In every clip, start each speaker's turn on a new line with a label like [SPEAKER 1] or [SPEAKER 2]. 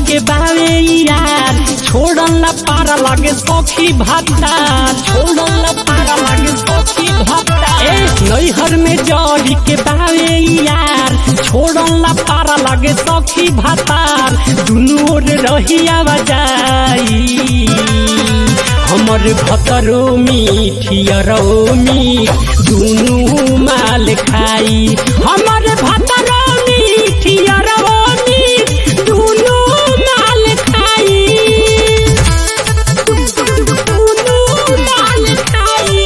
[SPEAKER 1] के बावे यार छोड़न ला पारा लागे सखी भाता छोड़न ला पारा लागे सखी भाता ए नैहर में जड़ी के बावे यार छोड़न ला पारा लागे सखी भातार दुनू ओर रही आवाजाई हमर भतरो मीठियरो मीठ दुनू माल खाई हमर भतरो मीठियरो मीठ दुनू माल खाई दुनू माल खाई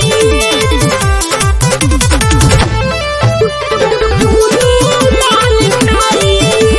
[SPEAKER 1] दुनू माल खाई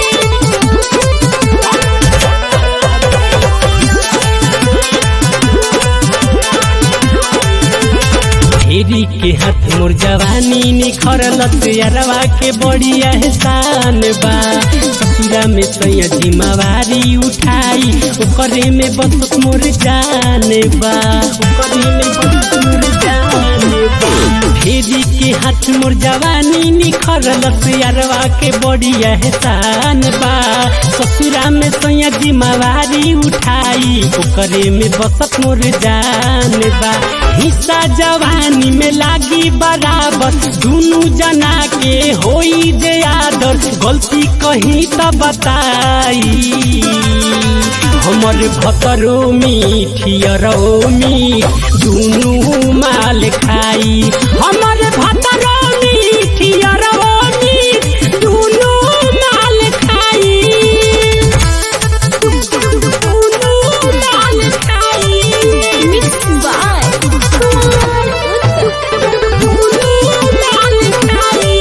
[SPEAKER 1] फेरी के हाथ मोर जवानी निखरलत यारवा के बड़ी एहसान बा ससुरा में सैया जिम्मेवारी उठाई ओकरे में बस मोर जान बा ओकरे में बस मोर जान बा फेरी के हाथ मोर जवानी निखरलत यारवा के बड़ी एहसान बा ससुरा में सैया जिम्मेवारी उठाई ओकरे में बसत मोर जान बा हिस्सा जवानी में लागी बराबर दुनू जना के होई जे आदर गलती कहीं त बताई हमर भतरो मीठियरो मीठ दुनू माल खाई हमर भतरो मीठियरो मीठ दुनू माल खाई दुनू माल खाई
[SPEAKER 2] Mixed by Kumar Uttam.
[SPEAKER 1] दुनू माल खाई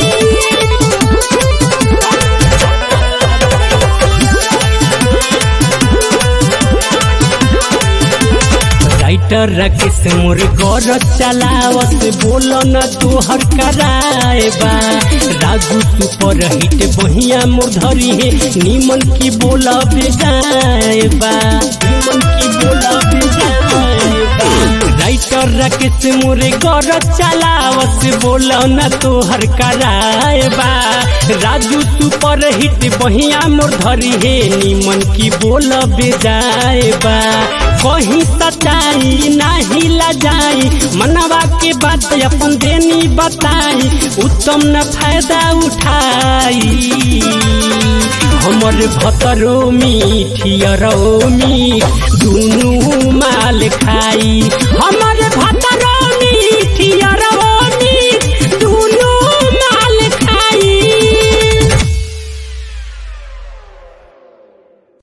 [SPEAKER 1] राइटर राकेश मोर घर चलावत बोल न तोहर कराए बा राजू तू पर हिट बहिया मोर धरी है निमन की बोल बेजाए बा निमन की बोल बेजाए बा राइटर राकेश मोरे घर चलावत बोल न तोहर कराए बा राजू तू पर हिट बहिया मोर धरी है निमन की बोल बेजाए बा कहीं सच्चाई नाही लजाई मनवा के बात अपन देनी बताई उत्तम न फायदा उठाई हमर भतरो मीठियरो मीठ दुनू माल खाई हमर